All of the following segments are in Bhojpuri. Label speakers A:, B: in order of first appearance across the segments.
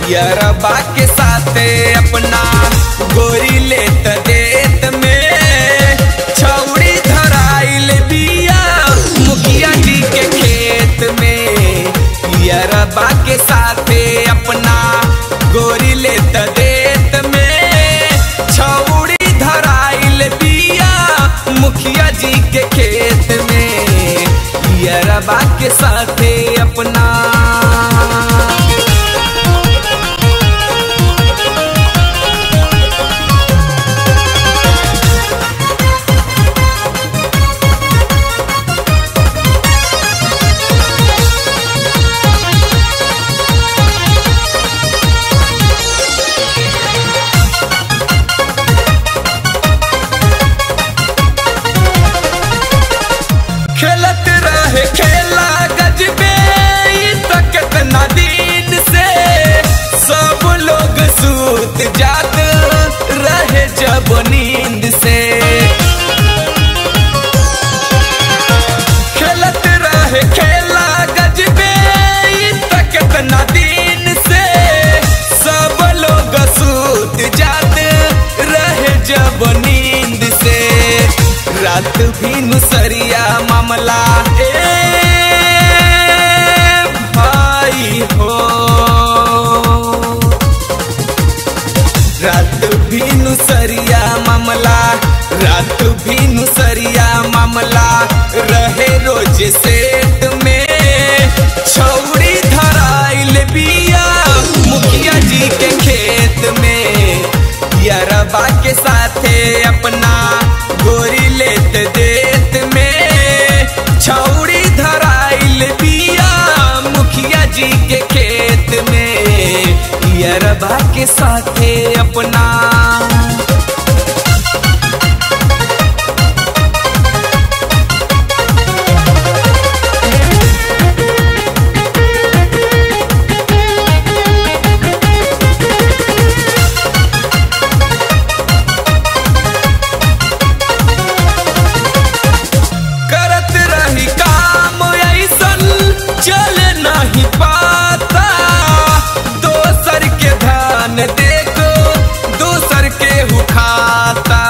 A: यरबा के साथे अपना गोरी लेत देत में छौड़ी धराइल बिया मुखिया जी के खेत में यरबा के साथे अपना गोरी लेत देत में छौड़ी धराइल बिया मुखिया जी के खेत में यरबा के साथे अपना खेलत रहे खेला गजबे ई त कितना दिन से सब लोग सूत जात रहे जब नींद से खेलत रहे खेला गजबे ई त कितना दिन से सब लोग सूत जात रहे जब नींद से रात भी नुसरिया मामला ए भाई हो रात भी नुसरिया मामला रात भी नुसरिया मामला रहे रोज सेट में छौड़ी धराइल बिया मुखिया जी के खेत में यरबा के साथे अपना गोरी लेत देत में छौड़ी धराइल बिया मुखिया जी के खेत में यरबा के साथे अपना करत रही काम ऐसन चल नहीं पाता दोसर के धान देखो दोसर के हुखाता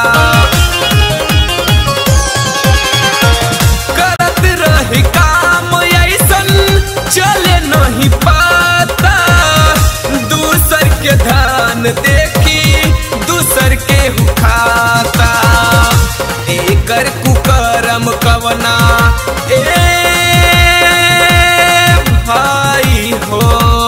A: करत रही काम ऐसन चल नहीं पाता दूसर के धान देखी दूसर के हुखाता एकर कुकरम कवना ए भाई हो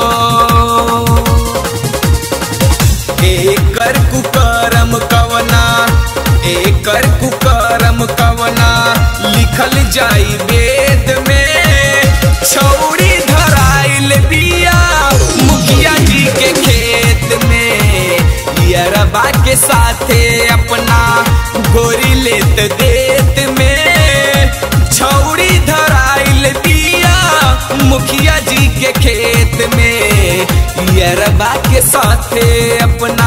A: एकर कुकरम कवना एकर कुकरम कवना लिखल जाई वेद में छौड़ी धराइल बिया मुखिया जी के खेत में यरबा के साथे अपना गोरी लेत देत में छौड़ी धराइल बिया मुखिया जी के खेत में यरबा के साथे अपना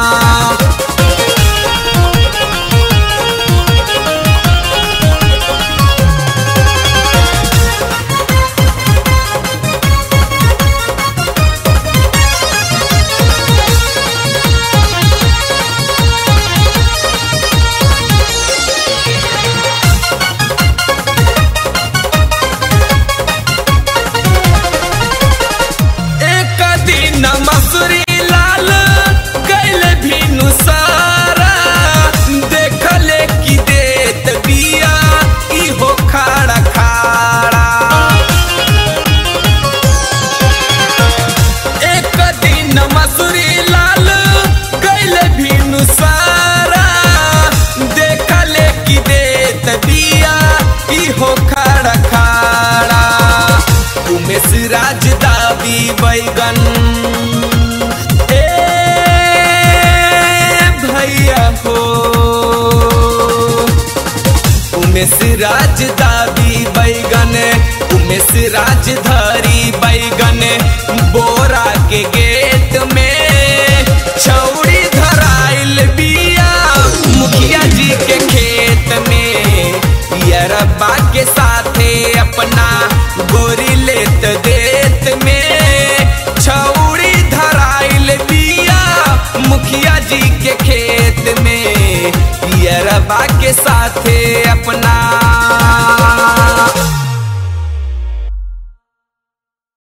A: एक दिन मसूरी लाल गैल भी नुसारा देखले कि देत बिया इहो खाड़ा खाड़ा एक दिन मसूरी लाल गैल भी नुसारा देखले कि देत बिया इहो खाड़ा खाड़ा उमेश राज दादी बैगन ए भैया हो उमेश राज दादी बैगन उमेश राज धरी बैगन बोरा के गेट में छौड़ी धराइल बिया मुखिया जी के खेत में यरबा के साथे अपना गोरी लेत देत में छौड़ी धराई सभे अपना